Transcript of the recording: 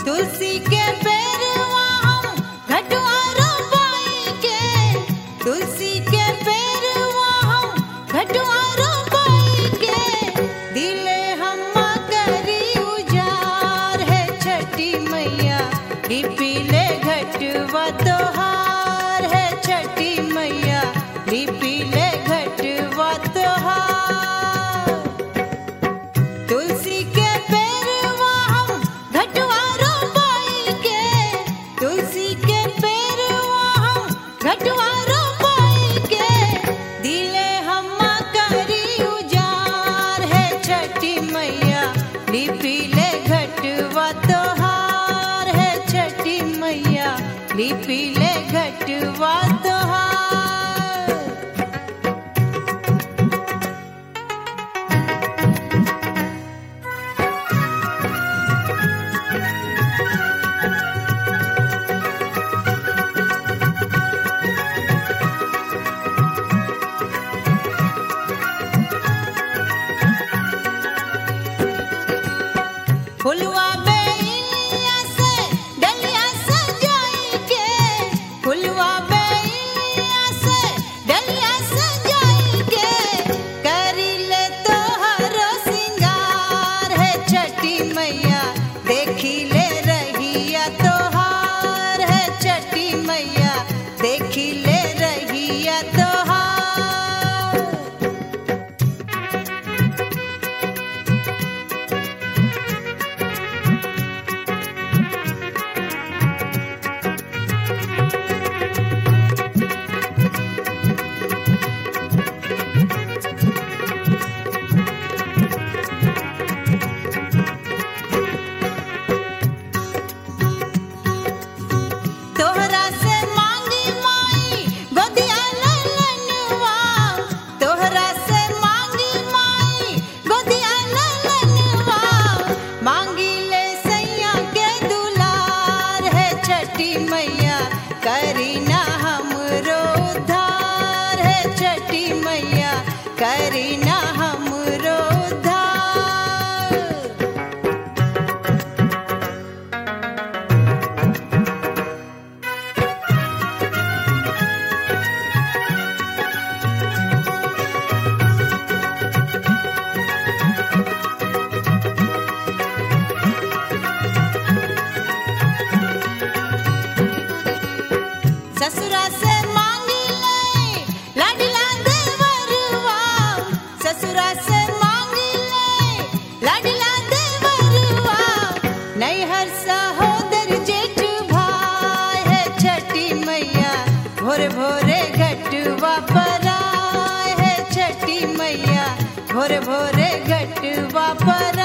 तुलसी के पेरवा हम घटवा रोपाई के तुलसी के पेरवा हम घटवा रोपाई के दिले हम करी उजार है छठी मैया लिपीले घटवा तोहार है छठी मैया लिपीले घटवा तोहार तुलसी के पेरवा हम घटवा रोपाई के तुलसी के पेरवा हम घटवा रोपाई के दिले हम करी उजार है छठी मैया लिपीले घटवा तोहार है छठी मैया लिपीले घटवा तोहार फुलवा बेलिया से डलिया सजाई के फुलवा बेलिया से डलिया सजाई के करी ले तोहरो सिंगार है छठी मैया देखी ले रहिया तोहार है छठी मैया देखी ले रहिया तोहार तोहरा से मांगी माई गोदिया ललनवा तोहरा से मांगी माई गोदिया ललनवा मांगी ले सैया के दुलार है छठी मैया करी ना हमरो उद्धार है छठी मैया करी ना हमरो उद्धार ससुरा से मांगी ले लाडला देवरवा ससुरा से मांगी ले लाडला देवरवा नैहर सहोदर जेठ भाई है छठी मैया भोर भोरे घटवा पर आए है छठी मैया भोर भोरे घटवा पर